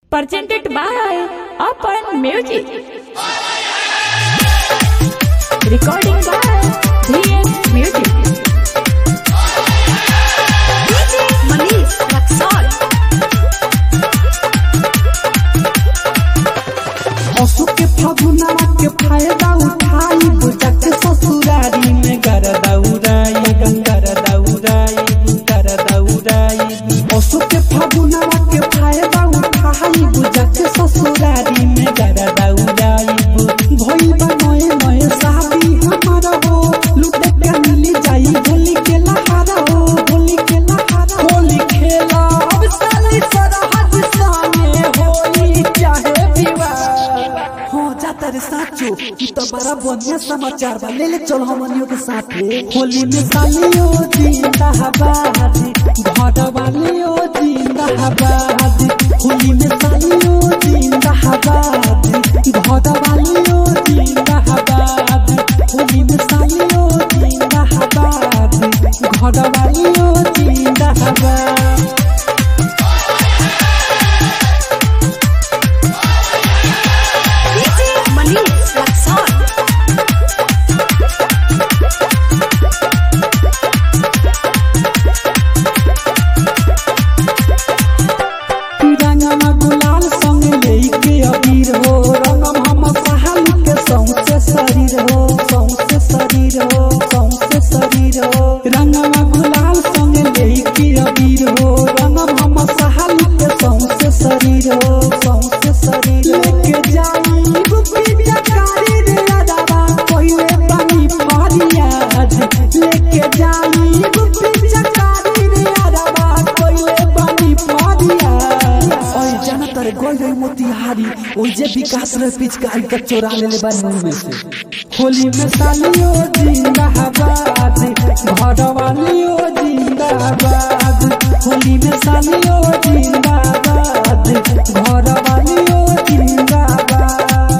presented by Open Music. Recording by DS Music. DJ Manish Raksol. असु के फगुनवा के फायदा उठाई बुझा के ससुरारी में गरदा उड़ाई गरदा उड़ाई गरदा उड़ाई असु के फगुनवा के फायदा उठाई बुझा के ससुरारी में गरदा उड़ाई भइल बा नए नए शादी हमारा हो लुटे के मिली जाई होली के लहारा हो होली के लहारा होली खेला अब साली सरहद सामने होली चाहे विवाह हो जाता रे साचो ई तो बड़ा बढ़िया समाचार बा ले ले चल हमनियों के साथ होली में सालियो जिंदाबाद घर वालियो जिंदाबाद होली में सालियो जिंदाबाद घर वालियो जिंदाबाद होली में सालियो जिंदाबाद घर वालियो जिंदाबाद DJ Manish Raksol. रंगमा गुलाल संग लेके अबीर हो रंगम हम सहाल के सौंसे शरीर हो सौंसे शरीर हो सौंसे शरीर हो रंगमा गुलाल संग लेके अबीर हो रंगम हम सहाल के सौंसे शरीर हो सौंसे शरीर लेके जाई गुप्ती चकारी रे अदावा पहिले पानी फरियाद लेके जाई गुप्ती चकारी रे अदावा पहिले पानी फरियाद ओए जाना तारे गोल रही मोतिहारी ओए जे विकास रे पिचकारी का चोरा ले ले बानू में से होली में सालियो जिंदाबाद घर वालियो जिंदाबाद होली में सालियो जिंदाबाद घर वालियो जिंदाबाद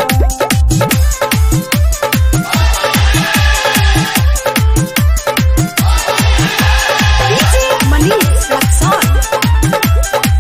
DJ Manish Raksol.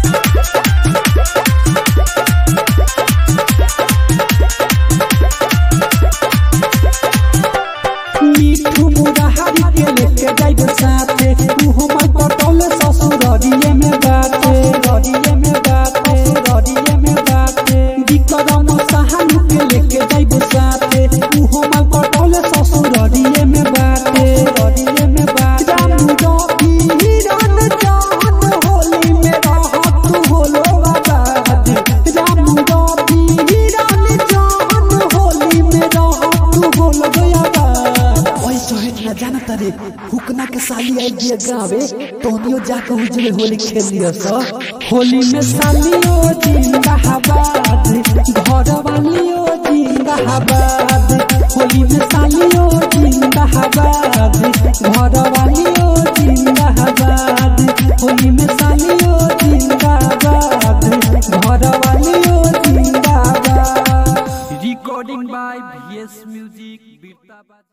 मिठू मुरारी के लेके जाइब साथे तू हमर पटोल ससुररिये में बाटे ररिये में बाटे ररिये में बाटे विक्रम सहानु के लेके जाइब साथे तू हमर पटोल ससुररिये में बाटे ररिये में बाटे रामू रवि हिरन चाहत होली में रहत होलो आबाद रामू रवि हिरन चाहत होली में रहत होलो आबाद ओए सोहेट ना जाना तारे हुकना के साली आई दिया गावे तोनियो जाके उजले होली खेल लियो स होली में सालियो जिंदाबाद घर वालियो जिंदाबाद होली में सालियो जिंदाबाद घर वालियो जिंदाबाद होली में सालियो जिंदाबाद घर वालियो जिंदाबाद recording by VS Music Birtabad